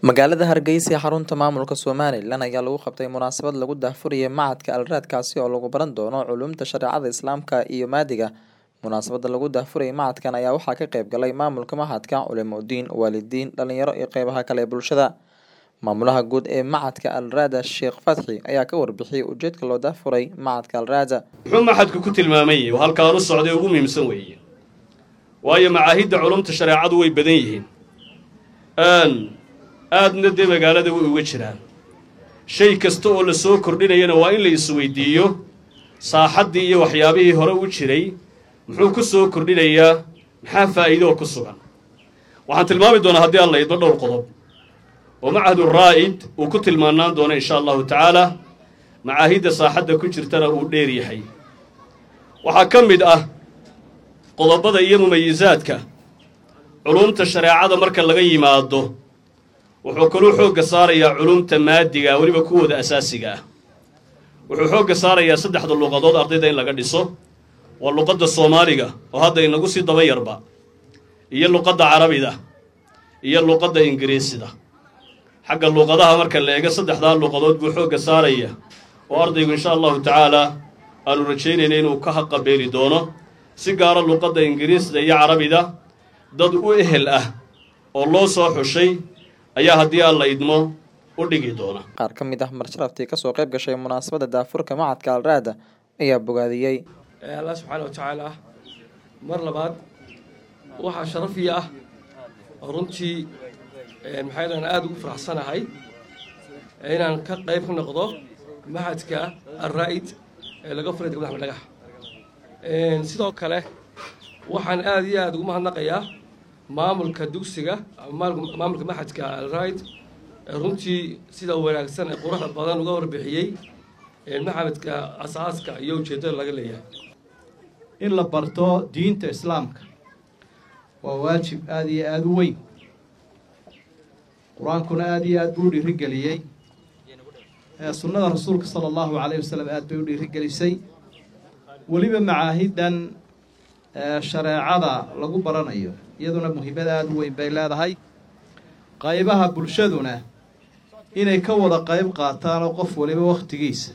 Magaalada Hargeysa ee xarunta maamulka Somalilan ayaa lagu qabtay munaasabad lagu daahfurayay Machadka Al Raad kaasi oo lagu baran doono culuumta shareecada Islaamka iyo maadiga. Munaasabada lagu daahfurayay machadkan ayaa waxaa ka qayb galay maamulka machadka, culimo diin, waalidiin, dhalinyaro iyo qeybaha kale ee bulshada. Maamulaha guud ee Machadka Al Raad Sheekh Fatxi ayaa ka warbixiyay ujeedka loo daahfuray Machadka Al Raad. muxuu maxadku ku tilmaamayay oo halkaan u socday ugu muhiimsan weeye waayo macaahidda culumta shareecadu way badan yihiin aadna dee magaalada way uga jiraan shay kasta oo la soo kordhinayana waa in la isweydiiyo saaxaddii iyo waxyaabihii hore u jiray muxuu ku soo kordhinayaa maxaa faa'iido oo ku sugan waxaan tilmaami doonaa haddii aan la idmo dhowr qodob oo machadu raa'id uu ku tilmaanaan doono insha allahu tacaala macaahidda saaxadda ku jirtana uu dheer yahay waxaa ka mid ah qodobada iyo mumayisaadka culumta shareecada marka laga yimaado wuxuu kaluu xoogga saarayaa culumta maadiga weliba kuwooda asaasiga ah wuxuu xoogga saarayaa saddexda luqadood ardayda in laga dhiso waa luqadda soomaaliga oo hadda inagu sii daba yarba iyo luqadda carabida iyo luqadda ingiriisida xagga luqadaha marka la eego saddexdaa luqadood buu xoogga saaraya oo ardaygu insha allahu tacaalaa aanu rajaynayna inuu ka haqabeeli doono si gaara luqadda ingiriisda iyo carabida dad u ehel ah oo loo soo xushay ayaa haddii aan la idmo u dhigi doona Qaar ka mid ah marsharaftii kasoo qayb gashay munaasabada daahfurka Machadka Al Raad ayaa bogaadiyey. allah subxaana wa tacaala mar labaad waxaa sharafii ah oo runtii maxay dhahan aada ugu faraxsanahay inaan ka qayb ka noqdo maxadka alraa'id ee laga furay degmada axmed dhagax sidoo kale waxaan aada iyo aada ugu mahadnaqayaa maamulka dugsiga ama maamulka maxadka alraa'id runtii sida wanaagsan ee quruxda badan uga warbixiyey maxamedka asaaska iyo ujeeddada laga leeyahay in la barto diinta islaamka waa waajib aada iyo aada u weyn qur-aankuna aada iyo aada buu u dhiirigeliyey sunnada rasuulka sala allahu calayh wasalam aada bay u dhiirigelisay weliba macaahiddan shareecada lagu baranayo iyaduna muhiimad aada u weyn bay leedahay qaybaha bulshaduna inay ka wada qayb qaataan oo qof waliba wakhtigiisa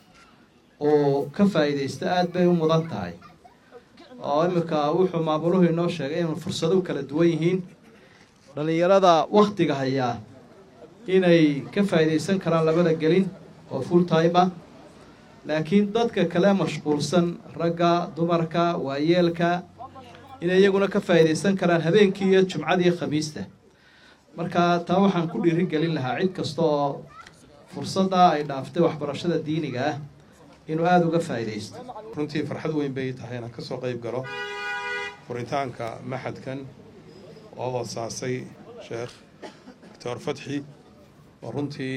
oo ka faa'iidaysta aada bay u mudan tahay oo iminka wuxuu maamuluhu inoo sheegay inuu fursado kala duwan yihiin dhallinyarada wakhtiga hayaa inay ka faa'iidaysan karaan labada gelin oo full time ah laakiin dadka kale mashquulsan ragga dumarka waayeelka inay iyaguna ka faa'iidaysan karaan habeenkii iyo jumcadii khamiista marka taa waxaan ku dhiirigelin lahaa cid kasta oo fursadda ay dhaaftay waxbarashada diiniga ah inuu aada uga faa'iidaysto runtii farxad weyn bay tahay inaan ka soo qayb galo furitaanka maxadkan oo asaasay sheekh doctor fatxi oo runtii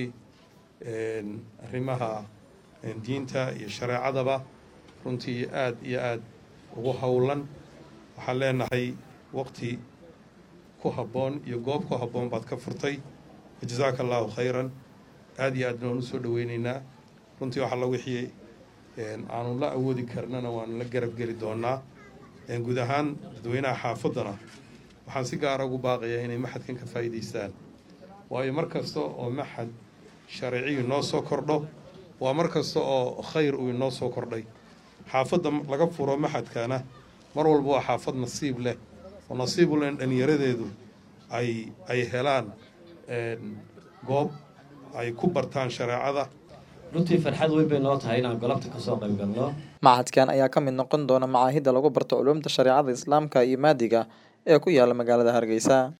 arrimaha diinta iyo shareecadaba runtii aada iyo aada ugu howlan waxaan leenahay waqti ku habboon iyo goob ku habboon baad ka furtay jazaaka allahu khayran aada iyo aadna waan usoo dhaweyneynaa runtii waxaa la wixii aanu la awoodi karnana waanu la garab geli doonaa guud ahaan dadweynaha xaafaddana waxaan si gaara ugu baaqayaa inay maxadkan ka faa'iidaystaan waayo mar kasta oo maxad sharciyu inoo soo kordho waa mar kasta oo khayr uu inoo soo kordhay xaafadda laga furo maxadkana mar walba waa xaafad nasiib leh oo nasiib u leh in dhallinyaradeedu ay ay helaan goob ay ku bartaan shareecada runtii farxad weyn bay noo tahay inaan golobta ka soo qayb galno Machadkan ayaa ka mid noqon doona macaahidda lagu barto culuumta shareecada Islaamka iyo maadiga ee ku yaala magaalada Hargeysa.